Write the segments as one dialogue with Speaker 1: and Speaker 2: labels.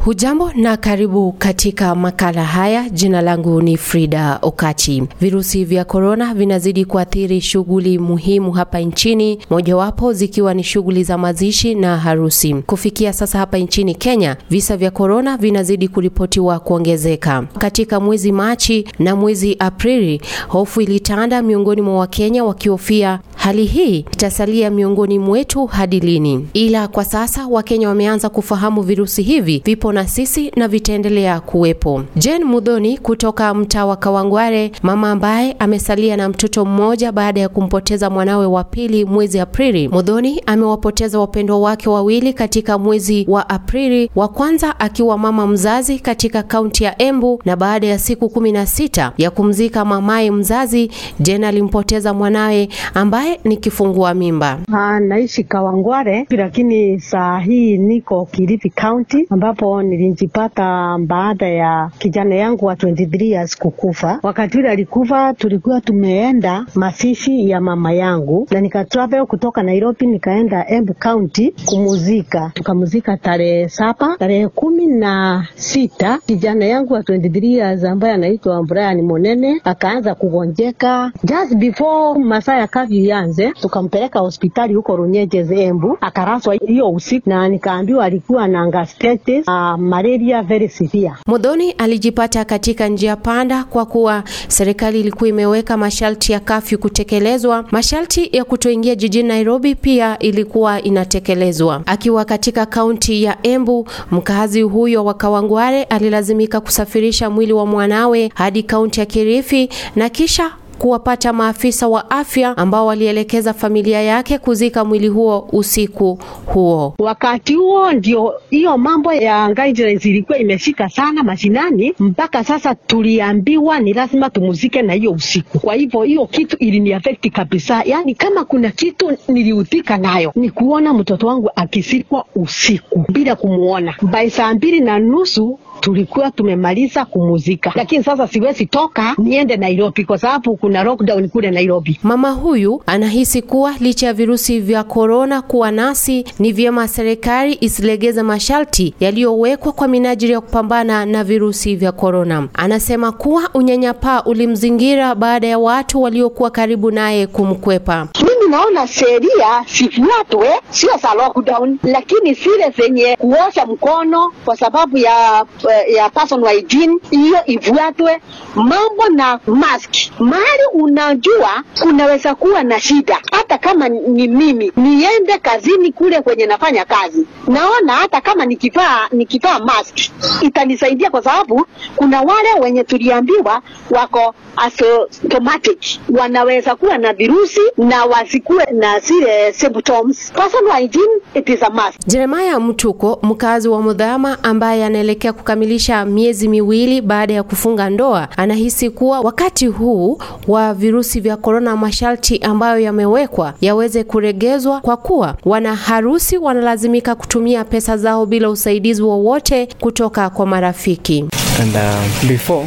Speaker 1: Hujambo na karibu katika makala haya. Jina langu ni Frida Okati. Virusi vya korona vinazidi kuathiri shughuli muhimu hapa nchini, mojawapo zikiwa ni shughuli za mazishi na harusi. Kufikia sasa hapa nchini Kenya, visa vya korona vinazidi kuripotiwa kuongezeka. Katika mwezi Machi na mwezi Aprili, hofu ilitanda miongoni mwa Wakenya wakihofia hali hii itasalia miongoni mwetu hadi lini. Ila kwa sasa Wakenya wameanza kufahamu virusi hivi vipo na sisi na vitaendelea kuwepo. Jane Mudhoni kutoka mtaa wa Kawangware, mama ambaye amesalia na mtoto mmoja baada ya kumpoteza mwanawe wa pili mwezi Aprili. Mudhoni amewapoteza wapendwa wake wawili katika mwezi wa Aprili, wa kwanza akiwa mama mzazi katika kaunti ya Embu, na baada ya siku kumi na sita ya kumzika mamaye mzazi, Jane alimpoteza mwanawe ambaye ni kifungua mimba.
Speaker 2: Ah, naishi Kawangware lakini saa hii niko Kilifi County ambapo nilijipata baada ya kijana yangu wa 23 years kukufa. Wakati ule alikufa, tulikuwa tumeenda mazishi ya mama yangu na nika travel kutoka Nairobi nikaenda Embu County kumuzika. Tukamuzika tarehe saba, tarehe kumi na sita kijana yangu wa 23 years ambaye anaitwa Brian Monene akaanza kugonjeka. Just before masaa ya kafyu ianze, tukampeleka hospitali huko Runyeges Embu, akaraswa hiyo usiku na nikaambiwa alikuwa na gastritis, uh, malaria very severe.
Speaker 1: Mudhoni alijipata katika njia panda kwa kuwa serikali ilikuwa imeweka masharti ya kafyu kutekelezwa. Masharti ya kutoingia jijini Nairobi pia ilikuwa inatekelezwa. Akiwa katika kaunti ya Embu, mkazi huyo wa Kawangware alilazimika kusafirisha mwili wa mwanawe hadi kaunti ya Kilifi na kisha kuwapata maafisa wa afya ambao walielekeza familia yake kuzika mwili huo usiku huo.
Speaker 2: Wakati huo ndio hiyo mambo ya guidelines ilikuwa imeshika sana mashinani, mpaka sasa tuliambiwa ni lazima tumuzike na hiyo usiku. Kwa hivyo hiyo kitu iliniafekti kabisa, yaani kama kuna kitu niliudhika nayo ni kuona mtoto wangu akisikwa usiku bila kumuona. By saa mbili na nusu tulikuwa tumemaliza kumuzika, lakini sasa siwezi toka niende Nairobi kwa sababu kuna lockdown kule Nairobi.
Speaker 1: Mama huyu anahisi kuwa licha ya virusi vya korona kuwa nasi, ni vyema serikali isilegeze masharti yaliyowekwa kwa minajili ya kupambana na virusi vya korona. Anasema kuwa unyanyapaa ulimzingira baada ya watu waliokuwa karibu naye kumkwepa.
Speaker 3: Mimi naona sheria sifuatwe, sio za lockdown, lakini zile zenye kuosha mkono kwa sababu ya ya personal hygiene hiyo ifuatwe. Mambo na mask, mahali unajua kunaweza kuwa na shida, hata kama ni mimi niende kazini kule kwenye nafanya kazi, naona hata kama nikivaa nikivaa mask itanisaidia, kwa sababu kuna wale wenye tuliambiwa wako asymptomatic, wanaweza kuwa na virusi na wasikuwe na zile symptoms. Personal hygiene it is a must.
Speaker 1: Jeremiah Mtuko, mkazi wa Mudhama ambaye anaelekea kukamilisha miezi miwili baada ya kufunga ndoa, anahisi kuwa wakati huu wa virusi vya korona, masharti ambayo yamewekwa yaweze kuregezwa, kwa kuwa wana harusi wanalazimika kutumia pesa zao bila usaidizi wowote kutoka kwa marafiki.
Speaker 4: And uh, before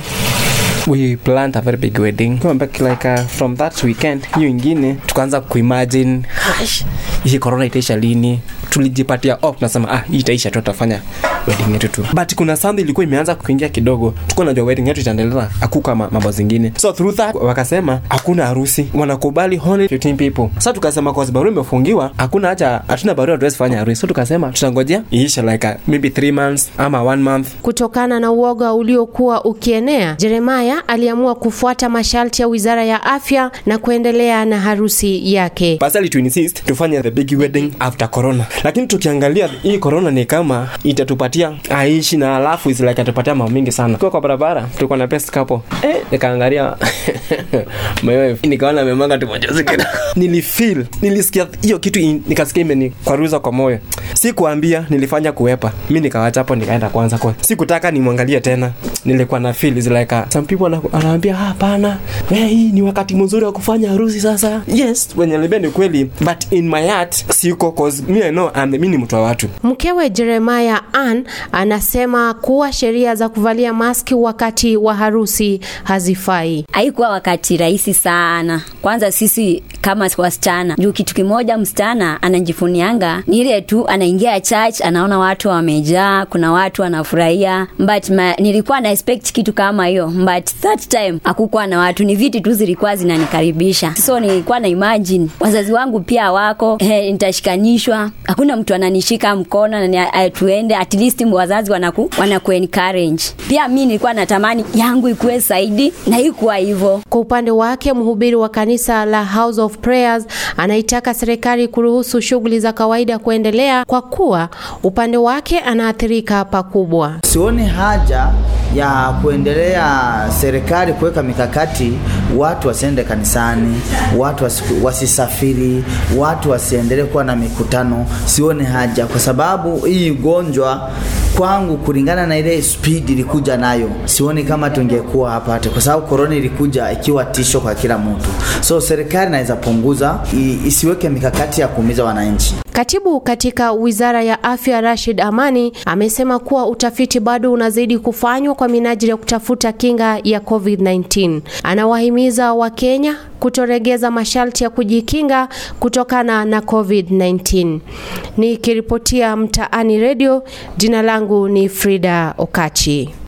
Speaker 4: we planned a very big wedding back like uh, from that weekend hiyo ingine tukaanza kuimagine hii corona itaisha lini tulijipatia op tunasema ah hii itaisha tu tutafanya wedding yetu tu but kuna something ilikuwa imeanza kuingia kidogo tuko najua wedding yetu itaendelea akuka mambo zingine so through that wakasema hakuna harusi wanakubali only 15 people sasa tukasema kwa sababu imefungiwa hakuna haja hatuna barua tuwezi fanya harusi so tukasema tutangojea iisha like uh, maybe 3 months ama 1 month
Speaker 1: kutokana na uoga uliokuwa ukienea Jeremiah aliamua kufuata masharti ya Wizara ya Afya na kuendelea na harusi yake.
Speaker 4: Pasali tu insist tufanye the big wedding after corona, lakini tukiangalia hii corona ni kama itatupatia aishi na alafu is like atupatia mambo mingi sana. Kwa kwa barabara tulikuwa na best couple eh, nikaangalia my wife nikaona amemanga tu machozi kidogo. Nilifeel, nilisikia hiyo kitu in, nikasikia imenikwaruza kwa moyo. Sikuambia, nilifanya kuwepa. Mimi nikawacha hapo nikaenda kwanza kwa. Sikutaka nimwangalie tena. Nilikuwa na feel is like uh, some people karibu ana- anaambia "Ah, hapana eh, hii ni wakati mzuri wa kufanya harusi sasa yes wenye niambia ni kweli but in my heart siko cause me I know I'm, mi ni mtu wa watu
Speaker 1: Mkewe Jeremiah Ann anasema kuwa sheria za kuvalia maski wakati wa harusi hazifai.
Speaker 5: haikuwa wakati rahisi sana kwanza sisi kama wasichana juu kitu kimoja msichana anajifunianga ni ile tu anaingia church anaona watu wamejaa kuna watu wanafurahia but ma, nilikuwa na expect kitu kama hiyo but that time hakukuwa na watu ni viti tu zilikuwa zinanikaribisha so nilikuwa na imagine wazazi wangu pia wako eh, nitashikanishwa hakuna mtu ananishika mkono na ni- eh, tuende at least wazazi wanaku, wanaku encourage pia mi nilikuwa natamani yangu ikuwe zaidi na ikuwa hivyo
Speaker 1: Kwa upande wake, mhubiri wa kanisa la House of Prayers anaitaka serikali kuruhusu shughuli za kawaida kuendelea kwa kuwa upande wake anaathirika pakubwa.
Speaker 6: Sioni haja ya kuendelea serikali kuweka mikakati, watu wasiende kanisani, watu wasiku- wasisafiri, watu wasiendelee kuwa na mikutano. Sioni haja kwa sababu hii ugonjwa kwangu, kulingana na ile speed ilikuja nayo, sioni kama tungekuwa hapa hata, kwa sababu korona ilikuja ikiwa tisho kwa kila mtu. So serikali inaweza punguza, i- isiweke mikakati ya kuumiza wananchi.
Speaker 1: Katibu katika Wizara ya Afya Rashid Amani amesema kuwa utafiti bado unazidi kufanywa kwa minajili ya kutafuta kinga ya COVID-19. Anawahimiza Wakenya kutoregeza masharti ya kujikinga kutokana na COVID-19. Nikiripotia Mtaani Radio, jina langu ni Frida Okachi.